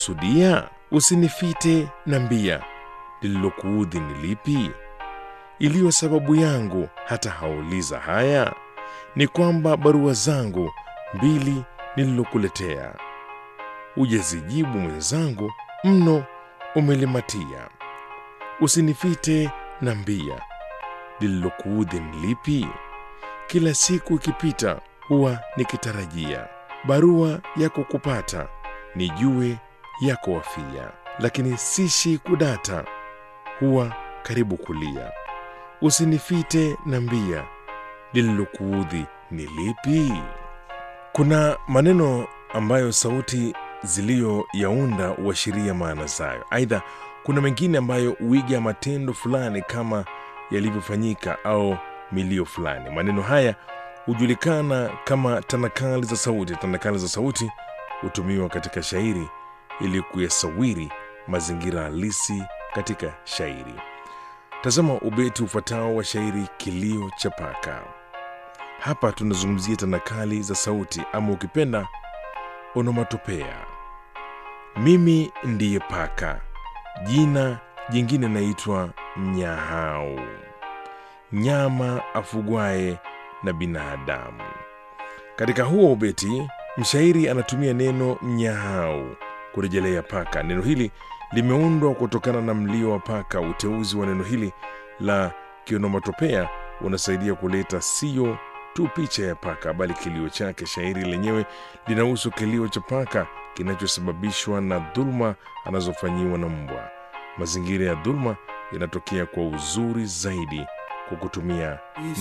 sudia usinifite na mbia lililokuudhi ni lipi iliyo sababu yangu hata hauliza haya ni kwamba barua zangu mbili nililokuletea ujazijibu mwenzangu mno umelimatia usinifite na mbia lililokuudhi ni lipi kila siku ikipita huwa nikitarajia barua yako kupata nijue yako wafia lakini sishi kudata huwa karibu kulia usinifite na mbia lililokuudhi ni lipi kuna maneno ambayo sauti ziliyoyaunda huashiria maana zayo aidha kuna mengine ambayo huiga matendo fulani kama yalivyofanyika au milio fulani maneno haya hujulikana kama tanakali za sauti tanakali za sauti hutumiwa katika shairi ili kuyasawiri mazingira halisi katika shairi tazama ubeti ufuatao wa shairi kilio cha paka hapa tunazungumzia tanakali za sauti ama ukipenda onomatopea mimi ndiye paka jina jingine naitwa mnyahau nyama afugwaye na binadamu katika huo ubeti mshairi anatumia neno mnyahau kurejelea paka neno hili limeundwa kutokana na mlio wa paka uteuzi wa neno hili la kionomatopea unasaidia kuleta sio tu picha ya paka bali kilio chake shairi lenyewe linahusu kilio cha paka kinachosababishwa na dhuluma anazofanyiwa na mbwa mazingira ya dhuluma yanatokea kwa uzuri zaidi kwa kutumia